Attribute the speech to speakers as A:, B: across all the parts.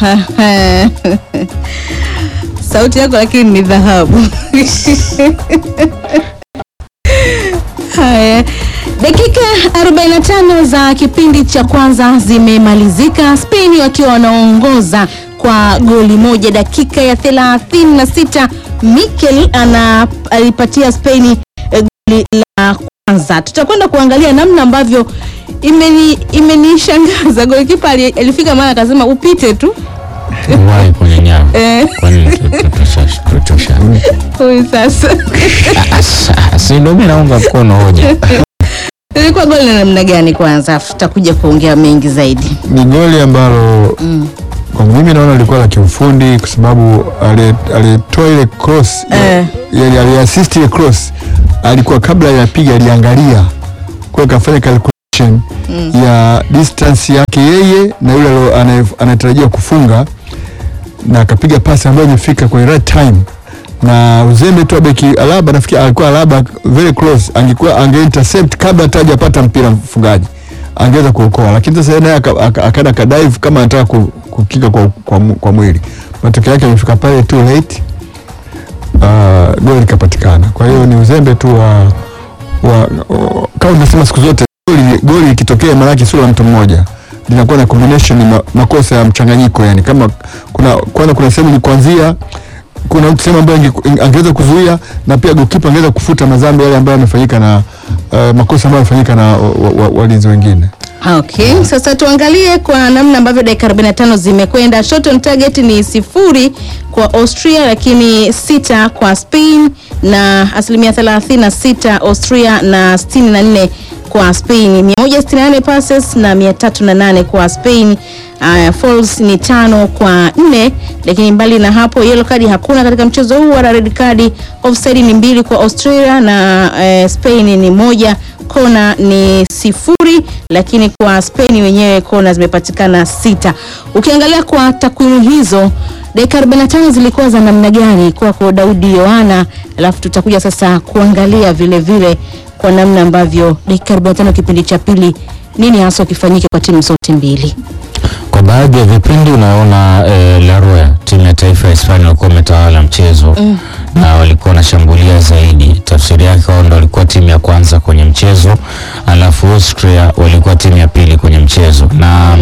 A: sauti yako lakini ni dhahabu. Haya, dakika 45 za kipindi cha kwanza zimemalizika, Spain wakiwa wanaongoza kwa goli moja. Dakika ya 36 Mikel ana alipatia Spain eh, goli la kwanza. Tutakwenda kuangalia namna ambavyo imeni imenishangaza. Golikipa ali- alifika mara akasema upite tu
B: Uwahi kwenye nyavu.
A: Eh.
B: Kwani tutosha- tutosha.
A: huyu sasa
B: Ah, Si ndio mimi naunga mkono hoja.
A: ilikuwa goli la namna gani kwanza, afu tutakuja kuongea mengi zaidi.
C: ni goli ambalo
A: Mm.
C: kwa mimi naona lilikuwa la kiufundi kwa sababu ali- alitoa ile cross
A: Eh.
C: yani aliassist ile cross alikuwa kabla ya piga aliangalia kwa hiyo kafanya calculation ya distance yake yeye na yule alo- anaye- anayetarajiwa kufunga na akapiga pasi ambayo imefika kwa right time na uzembe tu wa beki Alaba nafikiri alikuwa Alaba very close angekuwa ange intercept kabla hata hajapata mpira mfungaji angeweza kuokoa lakini sasa yeye naye aka- aka- akaenda ka dive kama anataka ku- kukika kwa, kwa, mu- kwa mwili matokeo yake amefika pale too late uh, goli likapatikana kwa hiyo ni uzembe tu wa, wa, wa kama unasema siku zote goli goli likitokea maanake sio la mtu mmoja linakuwa na combination ni ma, makosa ya mchanganyiko yani kama kuna kwanza kuna sehemu ni kuanzia kuna sehemu ambayo ange- angeweza kuzuia na pia goalkeeper angeweza kufuta madhambi yale ambayo yamefanyika na uh, makosa ambayo yamefanyika na wa- wa- walinzi wengine
A: Okay, sasa tuangalie kwa namna ambavyo dakika 45 zimekwenda. Shot on target ni sifuri kwa Austria, lakini sita kwa Spain na asilimia 36 Austria na 64 kwa Spain, 168 passes na 308 kwa Spain. Uh, falls ni tano kwa nne, lakini mbali na hapo yellow card hakuna katika mchezo huu wala red card. Offside ni mbili kwa Australia na eh, Spain ni moja kona ni sifuri, lakini kwa Spain wenyewe kona zimepatikana sita. Ukiangalia kwa takwimu hizo, dakika 45 zilikuwa za namna gani kwako Daudi Yohana? Alafu tutakuja sasa kuangalia vile vile kwa namna ambavyo dakika 45 kipindi cha pili, nini hasa kifanyike kwa timu zote mbili.
B: Kwa baadhi ya vipindi unaona eh, La Roya timu ya taifa ya Hispania walikuwa wametawala mchezo
A: Mm.
B: na walikuwa wanashambulia zaidi. Tafsiri yake wao ndo walikuwa timu ya kwanza kwenye mchezo, alafu Austria walikuwa timu ya pili kwenye mchezo na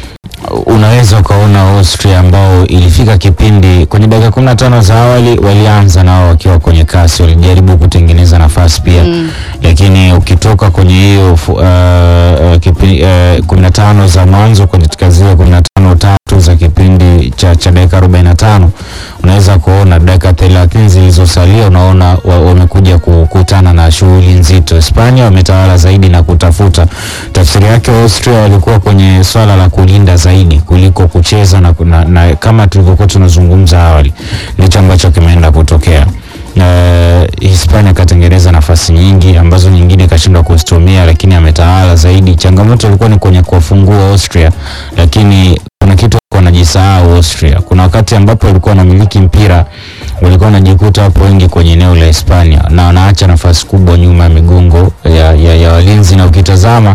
B: unaweza ukaona Austria ambao ilifika kipindi kwenye dakika kumi na tano za awali walianza nao wakiwa kwenye kasi, walijaribu kutengeneza nafasi pia
A: Mm.
B: lakini ukitoka kwenye hiyo fu- uh, uh, kipi- uh, kumi na tano za mwanzo kwenye katika zile kumi na tano tatu za kipindi cha, cha dakika arobaini na tano unaweza kuona dakika thelathini zilizosalia unaona wa- wamekuja kukutana na shughuli nzito. Hispania wametawala zaidi na kutafuta. Tafsiri yake Austria walikuwa kwenye swala la kulinda zaidi kuliko kucheza na, na, na kama tulivyokuwa tunazungumza awali ndicho ambacho kimeenda kutokea. Uh, Hispania ikatengeneza nafasi nyingi ambazo nyingine ikashindwa kuzitumia, lakini ametawala zaidi. Changamoto ilikuwa ni kwenye kuwafungua Austria, lakini kuna kitu walikuwa wanajisahau Austria. Kuna wakati ambapo walikuwa wanamiliki mpira, walikuwa wanajikuta hapo wengi kwenye eneo la Hispania na wanaacha nafasi kubwa nyuma ya migongo ya, ya, ya walinzi, na ukitazama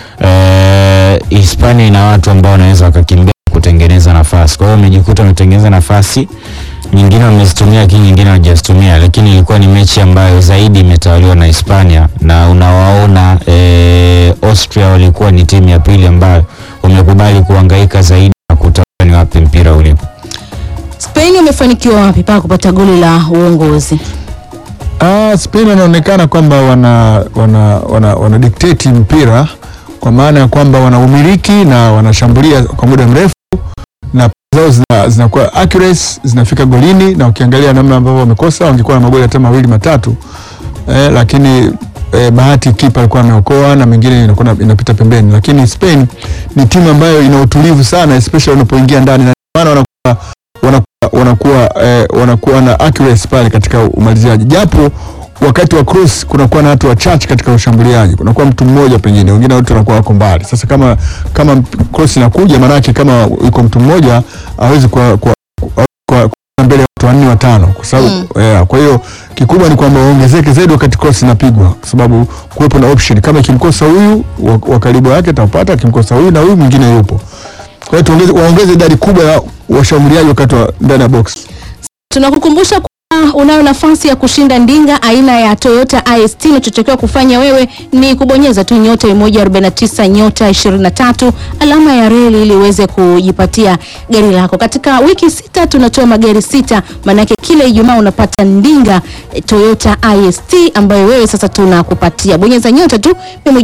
B: eh, Hispania ina watu ambao wanaweza wakakimbia kutengeneza nafasi, kwa hiyo wamejikuta wametengeneza nafasi nyingine wamezitumia lakini nyingine hawajazitumia, lakini ilikuwa ni mechi ambayo zaidi imetawaliwa na Hispania na unawaona e, Austria walikuwa ni timu ya pili ambayo wamekubali kuhangaika zaidi na kutafuta ni wapi mpira ulipo.
A: Spain wamefanikiwa wapi mpaka kupata goli la uongozi?
C: Ah, Spain wanaonekana kwamba wana, wana, wana, wana dictate mpira kwa maana ya kwamba wana umiliki na wanashambulia kwa muda mrefu na zao zina- zinakuwa accuracy zinafika golini, na ukiangalia namna ambavyo wamekosa wangekuwa na magoli hata mawili matatu eh, lakini eh, bahati kipa alikuwa ameokoa na mengine inakuwa na- inapita pembeni, lakini Spain ni timu ambayo ina utulivu sana especially unapoingia ndani na maana wanakuwa wanakuwa wanakuwa, eh, wanakuwa na accuracy pale katika umaliziaji, japo wakati wa cross kunakuwa na watu wachache katika ushambuliaji, kunakuwa mtu mmoja pengine, wengine wote wanakuwa wako mbali. Sasa kama kama cross inakuja, maanake kama yuko mtu mmoja hawezi kwa, kwa, kwa, kwa, kwa mbele ya watu wanne watano, kwa sababu
A: Mm.
C: yeah, kwa hiyo kikubwa ni kwamba waongezeke zaidi wakati cross inapigwa, kwa sababu kuwepo na option, kama ikimkosa huyu wa- wa karibu yake atapata, akimkosa huyu na huyu mwingine yupo. Kwa hiyo tuongeze, waongeze idadi kubwa ya washambuliaji wakati wa ndani ya box.
A: Tunakukumbusha kuwa unayo nafasi ya kushinda ndinga aina ya Toyota IST. Unachotakiwa kufanya wewe ni kubonyeza tu nyota 149 nyota 23 alama ya reli ili uweze kujipatia gari lako. Katika wiki sita tunatoa magari sita, maanake kila Ijumaa unapata ndinga eh, Toyota IST ambayo wewe sasa tunakupatia. Bonyeza nyota tu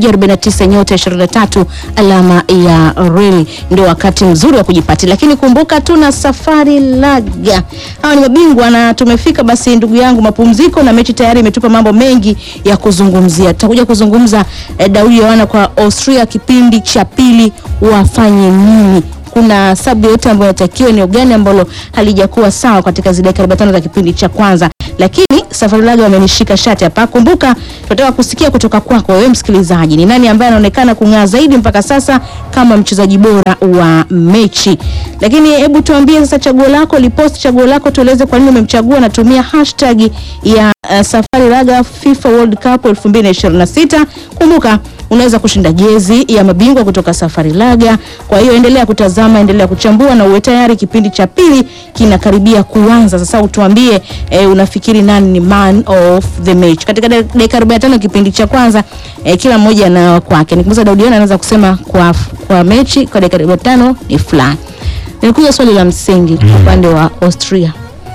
A: 149 nyota 23 alama ya reli, ndio wakati mzuri wa kujipatia. Lakini kumbuka tuna safari laga, hawa ni mabingwa na tumefika basi, ndugu yangu, mapumziko na mechi tayari imetupa mambo mengi ya kuzungumzia. Tutakuja kuzungumza eh, Daudi Yohana kwa Austria kipindi cha pili wafanye nini kuna sabu yote ambayo inatakiwa, eneo gani ambalo halijakuwa sawa katika zile dakika 45 za kipindi cha kwanza, lakini Safari Laga wamenishika shati hapa. Kumbuka, tunataka kusikia kutoka kwako wewe msikilizaji, ni nani ambaye anaonekana kung'aa zaidi mpaka sasa kama mchezaji bora wa mechi. Lakini hebu tuambie sasa chaguo lako, lipost chaguo lako, tueleze kwa nini umemchagua. Natumia hashtag ya uh, Safari Laga FIFA World Cup 2026. Kumbuka unaweza kushinda jezi ya mabingwa kutoka Safari Laga. Kwa hiyo endelea kutazama, endelea kuchambua na uwe tayari, kipindi cha pili kinakaribia kuanza. Sasa utuambie eh, unafikiri nani ni man of the match katika dakika 45 kipindi cha kwanza. Eh, kila mmoja na kwake. Nikumbuka Daudi Yohana anaweza kusema kwa, kwa mechi kwa dakika 45 ni fulani. Nilikuja swali la msingi kwa upande wa Austria.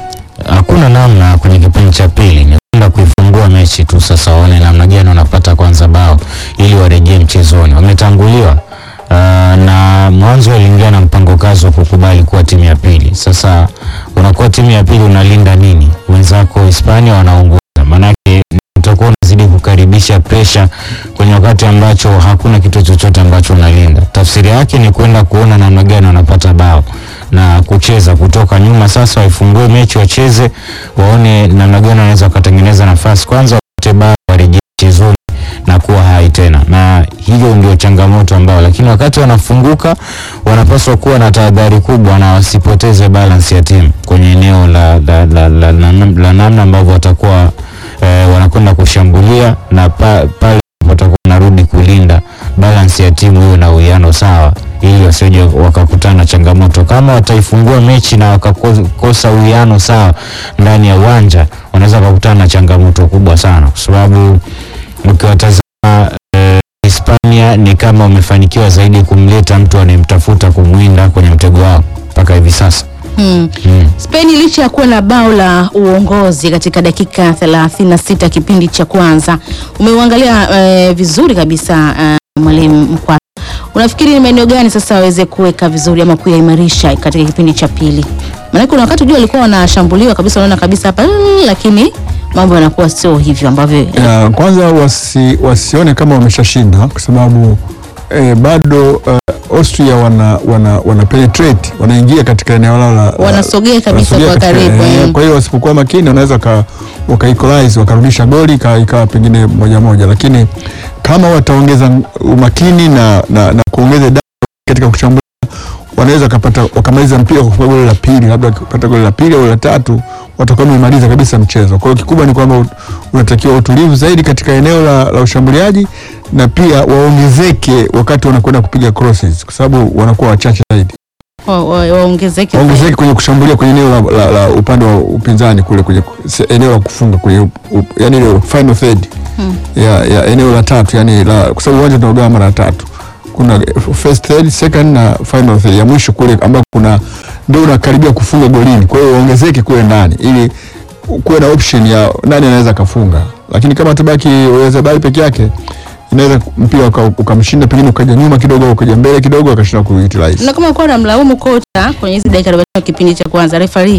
B: Hakuna namna kwenye kipindi cha pili ni kwenda kuifungua mechi tu, sasa waone namna gani wanapata kwanza bao ili warejee mchezoni. Wametanguliwa uh, na mwanzo waliingia na mpango kazi wa kukubali kuwa timu ya pili. Sasa unakuwa timu ya pili, unalinda nini? Wenzako Hispania wanaongoza, maanake utakuwa unazidi kukaribisha presha kwenye wakati ambacho hakuna kitu chochote ambacho unalinda. Tafsiri yake ni kwenda kuona namna gani wanapata bao na kucheza kutoka nyuma. Sasa waifungue mechi, wacheze, waone namna gani wanaweza wakatengeneza nafasi kwanza, wapate bao, warejee mchezoni na kuwa hai tena, na hiyo ndio changamoto ambao, lakini wakati wanafunguka wanapaswa kuwa na tahadhari kubwa na wasipoteze balance ya timu kwenye eneo la, la, la, la, la, la namna ambavyo watakuwa eh, wanakwenda kushambulia na pa, pale watakuwa wanarudi kulinda balance ya timu hiyo na uwiano sawa, ili wasije wakakutana na changamoto. Kama wataifungua mechi na wakakosa uwiano sawa ndani ya uwanja, wanaweza wakakutana na changamoto kubwa sana, kwa sababu ukiwatazama eh, Hispania ni kama wamefanikiwa zaidi kumleta mtu anayemtafuta kumwinda kwenye mtego wao mpaka hivi sasa.
A: Hmm.
B: Mm.
A: Spain licha ya kuwa na bao la uongozi katika dakika 36 kipindi cha kwanza, umeuangalia eh, vizuri kabisa eh, mwalimu Mkwa, unafikiri ni maeneo gani sasa waweze kuweka vizuri ama kuyaimarisha katika kipindi cha pili? Maana kuna wakati jua walikuwa wanashambuliwa kabisa, unaona kabisa hapa, mm, lakini mambo yanakuwa sio hivyo ambavyo
C: Ya, kwanza wasi, wasione kama wameshashinda kwa sababu eh, bado eh, Austria wana, wana, wana penetrate wanaingia katika eneo lao la
A: Wanasogea kabisa
C: wanasogea
A: kwa
C: katika-
A: karibu,
C: eh,
A: eh.
C: Kwa hiyo wasipokuwa makini wanaweza ka, waka equalize wakarudisha goli ika- ikawa pengine moja moja, lakini kama wataongeza umakini na, na, na kuongeza idadi katika kushambulia wanaweza wakapata wakamaliza mpira kwa kufunga goli la pili, labda wakipata goli la pili au la tatu watakuwa wamemaliza kabisa mchezo. Kwa hiyo kikubwa ni kwamba ut- unatakiwa utulivu zaidi katika eneo la, la ushambuliaji na pia waongezeke wakati wanakwenda kupiga crosses, kwa sababu wanakuwa wachache zaidi.
A: wa- wa- waongezeke
C: Waongezeke kwenye kushambulia kwenye eneo la, la, la upande wa upinzani kule kwenye se- eneo la kufunga kwenye up, up, yani ile final third ya, ya eneo la tatu yani la, kwa sababu uwanja tunaugawa mara tatu kuna first third second na final third ya mwisho kule ambako kuna ndio unakaribia kufunga golini. Kwa hiyo waongezeke kule ndani ili kuwe na option ya nani anaweza kafunga, lakini kama tabaki Oyarzabal peke yake inaweza mpira uka- ukamshinda, pengine ukaja nyuma kidogo, ukaja mbele kidogo, akashinda kuutilize.
A: na kama kuwa namlaumu kocha kwenye hizi dakika 45 kipindi cha kwanza referee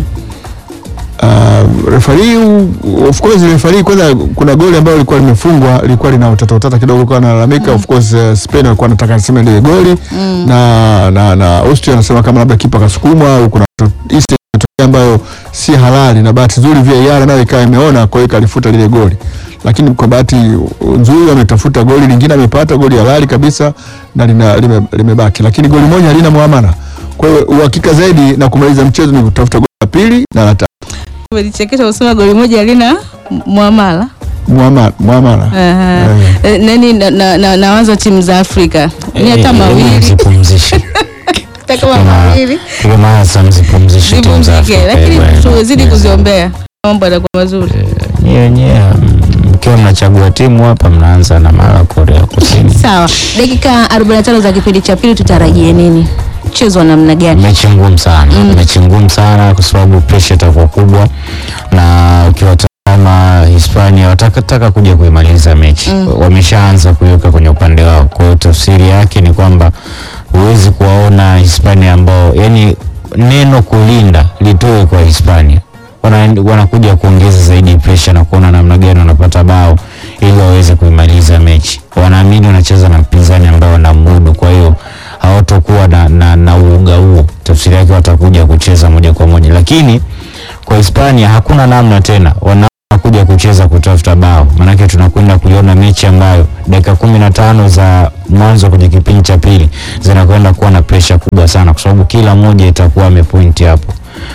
C: Uh, refari of course refari kwanza, kuna goli ambayo lilikuwa limefungwa lilikuwa lina utata utata kidogo, kwa analalamika of course uh, Spain alikuwa anataka aseme ile goli na, na na Austria anasema kama labda kipa kasukumwa au kuna to- incident imetokea ambayo si halali, na bahati nzuri VAR nayo ikawa imeona, kwa hiyo ikalifuta lile goli, lakini kwa bahati nzuri ametafuta goli lingine, amepata goli halali kabisa na lina- lime- limebaki, lakini goli moja halina muamana. Kwa hiyo uhakika zaidi na kumaliza mchezo ni kutafuta goli la pili na la tatu.
A: umelichekesha usema goli moja halina muamala
C: Muamala, muamala.
A: Aha. Eh, nani na, na, na, na wazo timu za Afrika ni hata
B: Eh, eh,
A: mawili
B: msipumzishe.
A: hata kama mawili
B: Piga maasa mzipumzishe timu za
A: zipumzike,
B: Afrika.
A: lakini
B: eh, bwana.
A: tuzidi kuziombea mambo yatakuwa mazuri.
B: Nyie wenyewe mm, mkiwa mnachagua timu hapa mnaanza na mara Korea Kusini.
A: Sawa, dakika 45 za kipindi cha pili tutarajie nini? Mchezo wa namna gani?
B: mechi ngumu sana mechi ngumu sana kwa sababu pressure itakuwa kubwa na ukiwatazama Hispania watakataka kuja kuimaliza mechi wameshaanza kuiweka kwenye upande wao kwa hiyo tafsiri yake ni kwamba huwezi kuwaona Hispania ambao yani neno kulinda litoe kwa Hispania wana, wanakuja kuongeza zaidi pressure na kuona namna gani wanapata bao ili waweze kuimaliza mechi. Wanaamini wanacheza na mpinzani ambao wanamudu, kwa hiyo hawatokuwa na, na, na uoga huo. Tafsiri yake watakuja kucheza moja kwa moja, lakini kwa Hispania hakuna namna tena, wanakuja kucheza kutafuta bao, maanake tunakwenda kuiona mechi ambayo dakika kumi na tano za mwanzo kwenye kipindi cha pili zinakwenda kuwa na pressure kubwa sana, kwa sababu kila mmoja itakuwa amepointi hapo.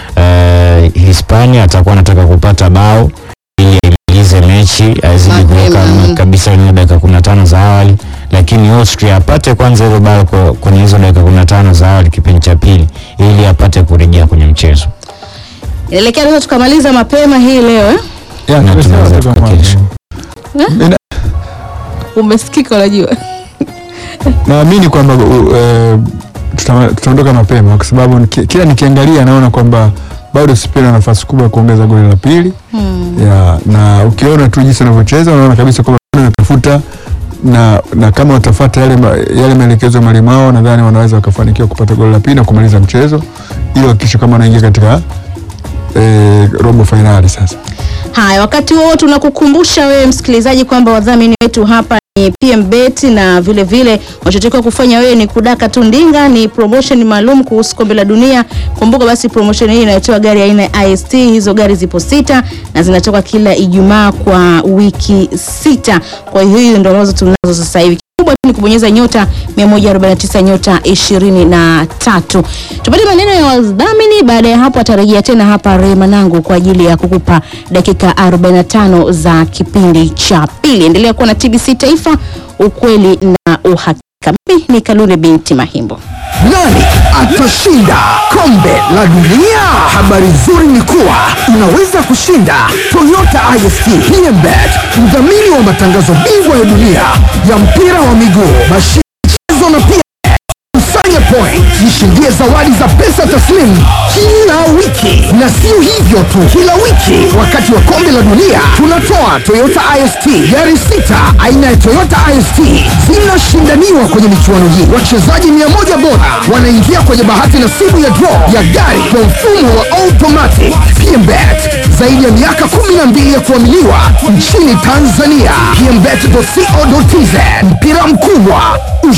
B: Eh, Hispania atakuwa anataka kupata bao ili aimalize mechi azidi
A: Mapema,
B: kuweka
A: mm.
B: kabisa kwenye dakika 15 za awali, lakini Austria apate kwanza hilo bao kwa- kwenye hizo dakika 15 za awali kipindi cha pili, ili apate kurejea kwenye mchezo.
A: Inaelekea sasa tukamaliza mapema hii leo eh?
C: Yeah,
B: Na
C: tumesema
B: tunaweza
C: toka mwanzo.
B: tukakesha.
C: Ina-
A: Umesikika unajua.
C: naamini kwamba uh, eh, tuta- tutaondoka mapema kwa sababu niki- kila nikiangalia naona kwamba bado Spain ana nafasi kubwa ya kuongeza goli la pili ya, na ukiona tu jinsi wanavyocheza unaona kabisa kwamba bado wanatafuta na, na kama watafuata yale, ma- yale maelekezo ya mwalimu wao nadhani wanaweza wakafanikiwa kupata goli la pili na kumaliza mchezo ili wakikisha kama wanaingia katika eh, robo fainali sasa.
A: Haya, wakati huo tunakukumbusha wewe msikilizaji kwamba wadhamini wetu hapa ni PMBet na vile vile unachotakiwa kufanya wewe ni kudaka tu ndinga. Ni promotion maalum kuhusu kombe la dunia. Kumbuka basi promotion hii inayotoa gari aina ya IST. Hizo gari zipo sita na zinatoka kila Ijumaa kwa wiki sita. Kwa hiyo hiyo ndio ambazo tunazo sasa hivi kubwa tu ni kubonyeza nyota 149 nyota 23. Tupate maneno ya wadhamini. Baada ya hapo atarejea tena hapa Rema Nangu kwa ajili ya kukupa dakika 45 za kipindi cha pili. Endelea kuwa na TBC Taifa, ukweli na uhakika. Mimi ni Kalure binti Mahimbo.
D: Nani atashinda kombe la dunia? Habari nzuri ni kuwa unaweza kushinda Toyota IST PMBet, mdhamini wa matangazo bingwa ya dunia ya mpira wa miguu, mashindano na pia kusanya point, jishindie zawadi za pesa taslimu kila wiki. Na sio hivyo tu, kila wiki wakati wa kombe la dunia tunatoa Toyota IST gari sita aina ya Toyota IST zinashindaniwa kwenye michuano hii. Wachezaji mia moja bora wanaingia kwenye bahati nasibu ya draw ya gari kwa mfumo wa automatic. PMBet zaidi ya miaka 12 ya kuaminiwa nchini Tanzania. PMBet.co.tz mpira mkubwa